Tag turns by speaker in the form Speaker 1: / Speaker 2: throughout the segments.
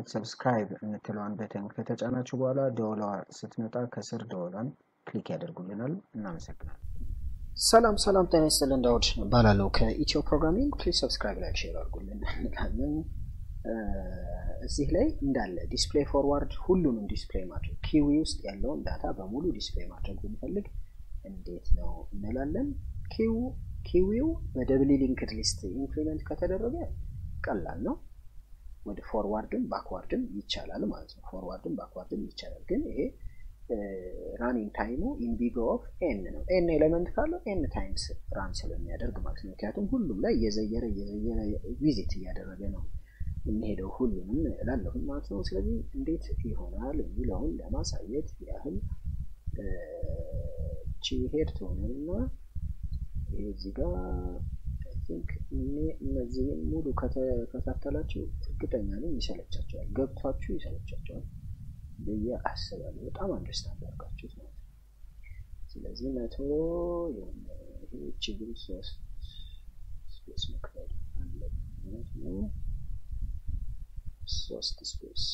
Speaker 1: በማለት ሰብስክራይብ የምትለዋን በተን ከተጫናችሁ በኋላ ደወሏ ስትመጣ ከስር ደወሏን ክሊክ ያደርጉልናል። እናመሰግናለን።
Speaker 2: ሰላም ሰላም፣ ጤና ይስጥልን። ዳውድ እባላለሁ ከኢትዮ ፕሮግራሚንግ። ፕሊዝ ሰብስክራይብ ላይክ ሼር አድርጉልን እንላለን። እዚህ ላይ እንዳለ ዲስፕሌይ ፎርዋርድ ሁሉንም ዲስፕሌይ ማድረግ ኪዊ ውስጥ ያለውን ዳታ በሙሉ ዲስፕሌይ ማድረግ ብንፈልግ እንዴት ነው እንላለን። ኪው ኪዊው በደብሊ ሊንክድ ሊስት ኢንክሪመንት ከተደረገ ቀላል ነው። ወደ ፎርዋርድም ባክዋርድም ይቻላል ማለት ነው። ፎርዋርድም ባክዋርድም ይቻላል። ግን ይሄ ራኒንግ ታይሙ ኢንቢጎ ኦፍ ኤን ነው። ኤን ኤሌመንት ካለው ኤን ታይምስ ራን ስለሚያደርግ ማለት ነው። ምክንያቱም ሁሉም ላይ እየዘየረ እየዘየረ ቪዚት እያደረገ ነው የሚሄደው ሁሉንም እላለሁ ማለት ነው። ስለዚህ እንዴት ይሆናል የሚለውን ለማሳየት ያህል ቺ ሄድ ትሆንና ይሄ እዚህ ጋር ቲንክ እነዚህን ሙሉ ከተከታተላችሁ እርግጠኛ ነኝ ይሰለቻቸዋል፣ ገብቷችሁ ይሰለቻቸዋል ብዬ አስባለሁ። በጣም አንደርስታንድ አድርጋችሁት ማለት ነው። ስለዚህ መቶ የሆነ ይሄ ችግር ሶስት ስፔስ መክፈል አለብን ማለት ነው። ሶስት ስፔስ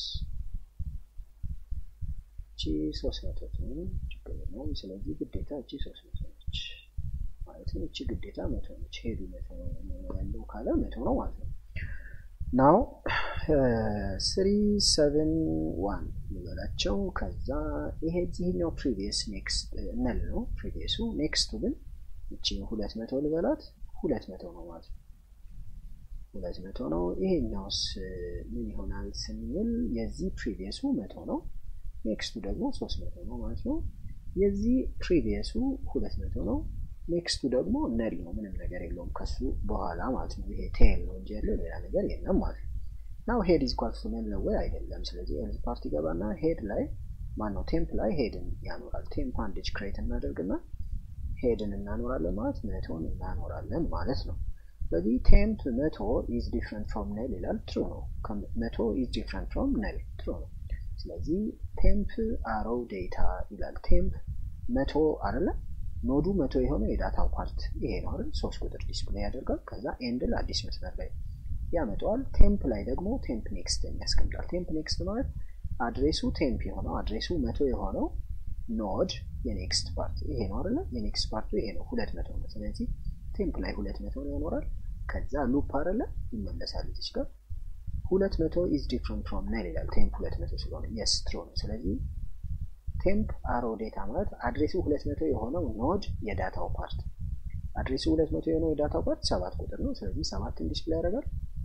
Speaker 2: እቺ ሶስት መቶ ትሆን ችግር ነው። ስለዚህ ግዴታ እቺ ሶስት መቶ ነች ማለት ነው። እቺ ግዴታ መቶ ነች። ሄዱ መቶ ያለው ካለ መቶ ነው ማለት ነው። ናው ስሪ ሰቨን ዋን ልበላቸው። ከዛ ይሄ እዚህኛው ፕሪቪየስ ኔክስት ነል ነው ፕሪቪየሱ። ኔክስቱ ግን እቺ ሁለት መቶ ልበላት ሁለት መቶ ነው ማለት ነው። ሁለት መቶ ነው። ይሄኛውስ ምን ይሆናል ስንል የዚህ ፕሪቪየሱ መቶ ነው። ኔክስቱ ደግሞ ሶስት መቶ ነው ማለት ነው። የዚህ ፕሪቪየሱ ሁለት መቶ ነው። ኔክስቱ ደግሞ ነል ነው። ምንም ነገር የለውም ከሱ በኋላ ማለት ነው። ይሄ ቴል ነው እንጂ ያለው ሌላ ነገር የለም ማለት ነው። ናው ሄድ ኢዝ ኳልስ ቱ ነል ነው ወይ አይደለም። ስለዚህ ኤልዝ ፓርቲ ገባና ሄድ ላይ ማን ነው ቴምፕ ላይ ሄድን ያኖራል። ቴምፕ አንድጅ ክሬት እናደርግና ሄድን እናኖራለን ማለት መቶን እናኖራለን ማለት ነው። ስለዚህ ቴምፕ መቶ ኢዝ ዲፍረንት ፍሮም ነል ይላል። ትሩ ነው። መቶ ኢዝ ዲፍረንት ፍሮም ነል ትሩ ነው። ስለዚህ ቴምፕ አሮው ዴታ ይላል። ቴምፕ መቶ አይደለም ኖዱ መቶ የሆነ የዳታው ፓርት ይሄ ነው አይደል? ሶስት ቁጥር ዲስፕሌይ ያደርጋል። ከዛ ኤንድል አዲስ መስመር ላይ ያመጣዋል። ቴምፕ ላይ ደግሞ ቴምፕ ኔክስት ያስቀምጣል። ቴምፕ ኔክስት ማለት አድሬሱ ቴምፕ የሆነው አድሬሱ መቶ የሆነው ኖድ የኔክስት ፓርት ይሄ ነው አይደለ? የኔክስት ፓርቱ ይሄ ነው ሁለት መቶ ነው። ስለዚህ ቴምፕ ላይ ሁለት መቶ ነው ያኖራል። ከዛ ሉፕ አይደለ ይመለሳል እዚች ጋር ሁለት መቶ ኢዝ ዲፍረንት ፍሮም ነል ይላል። ቴምፕ ሁለት መቶ ስለሆነ የስ ትሩ ነው። ስለዚህ ቴምፕ አሮ ዴታ ማለት አድሬሱ ሁለት መቶ የሆነው ኖድ የዳታው ፓርት አድሬሱ ሁለት መቶ የሆነው የዳታው ፓርት ሰባት ቁጥር ነው። ስለዚህ ሰባትን ዲስፕሌይ ያደርጋል።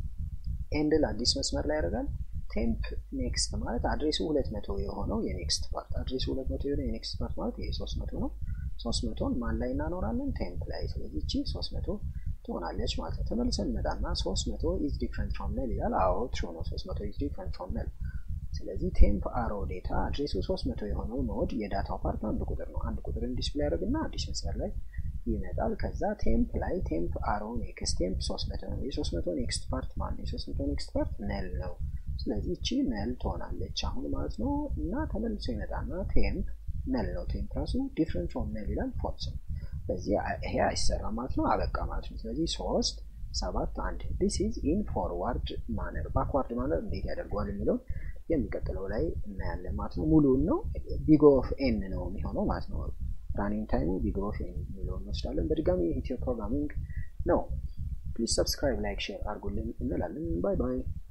Speaker 2: ኤንድል አዲስ መስመር ላይ ያደርጋል። ቴምፕ ኔክስት ማለት አድሬሱ ሁለት መቶ የሆነው የኔክስት ፓርት አድሬሱ ሁለት መቶ የሆነው የኔክስት ፓርት ማለት ይሄ ሶስት መቶ ነው። ሶስት መቶን ማን ላይ እናኖራለን? ቴምፕ ላይ። ስለዚህ እቺ ሶስት መቶ ትሆናለች ማለት ነው። ተመልሰን እንመጣና ሶስት መቶ ኢዝ ዲፍረንት ፍሮም ነል ይላል። አዎ ትሩ ነው። ሶስት መቶ ኢዝ ዲፍረንት ፍሮም ነል ስለዚህ ቴምፕ አሮ ዴታ አድሬሱ 300 የሆነው ኖድ የዳታው ፓርት አንድ ቁጥር ነው። አንድ ቁጥርን ዲስፕሌይ ያደርግና አዲስ መስመር ላይ ይመጣል። ከዛ ቴምፕ ላይ ቴምፕ አሮ ኔክስት ቴምፕ 300 ነው። የ300 ኔክስት ፓርት ማን የ300 ኔክስት ፓርት ነል ነው። ስለዚህ እቺ ነል ትሆናለች አሁን ማለት ነው። እና ተመልሶ ይመጣና ቴምፕ ነል ነው። ቴምፕ ራሱ ዲፍረንት ፍሮም ነል ይላል። ፎልስ ነው። ስለዚህ ይሄ አይሰራም ማለት ነው። አበቃ ማለት ነው። ስለዚህ ሶስት ሰባት አንድ ዲስ ኢዝ ኢን ፎርዋርድ ማነር ባክዋርድ ማነር እንዴት ያደርገዋል የሚለውን የሚቀጥለው ላይ እናያለን ማለት ነው። ሙሉውን ነው ቢግ ኦፍ ኤን ነው የሚሆነው ማለት ነው። ራኒንግ ታይሙ ቢግ ኦፍ ኤን የሚለውን እንወስዳለን። በድጋሚ ኢትዮ ፕሮግራሚንግ ነው። ፕሊዝ ሰብስክራይብ፣ ላይክ፣ ሼር አድርጉልን እንላለን። ባይ ባይ።